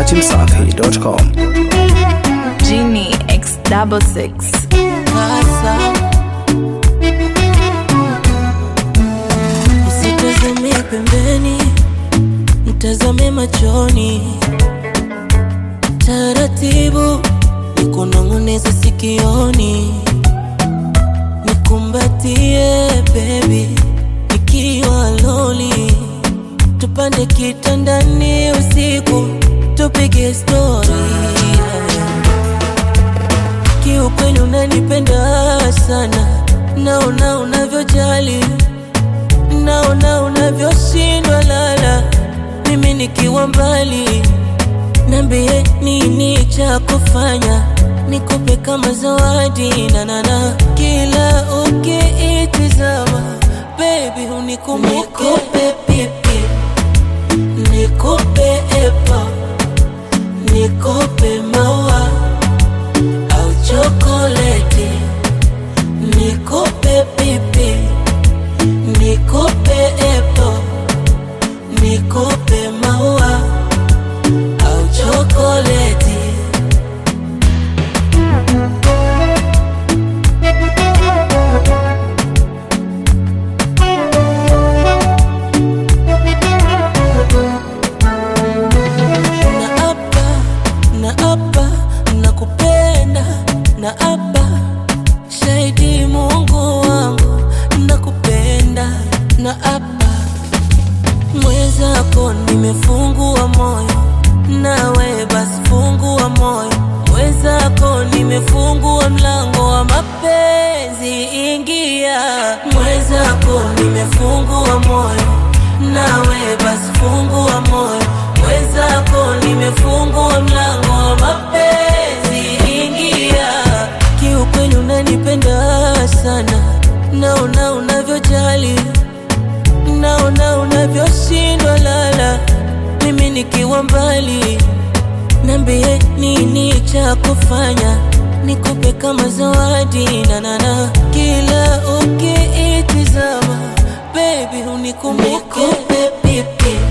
dachimsafi.com. Genie X double six. Sasa usitazame pembeni, mtazame machoni, taratibu nikunong'oneza sikioni, nikumbatie baby, nikiwa loli, tupande kitandani usiku, tupige stori kiukweli unanipenda sana, naona unavyojali, naona unavyoshindwa lala, mimi nikiwa mbali. Niambie nini cha kufanya, nikupe kama zawadi nanana, kila ukiitizama baby unikumbuke, nikupe pipi, nikupe epa, nikupe maua au chokoleti, nikupe pipi, nikupe epo, nikupe maua au chokoleti. na apa na apa nakupenda na apa shahidi Mungu wangu nakupenda na apa mwenzako nimefungua moyo nawe basi fungua moyo mwenzako nimefungua mlango wa mapenzi ingia mwenzako nimefungua moyo nawe basi fungua moyo mwenzako nimefungua mlango wa mapenzi ingia kiukweli unanipenda sana naona unavyojali naona unavyoshindwa lala mimi nikiwa mbali Niambie nini cha kufanya, nikupe kama zawadi nanana, kila ukiitizama baby unikumbuke, nikupe pipi,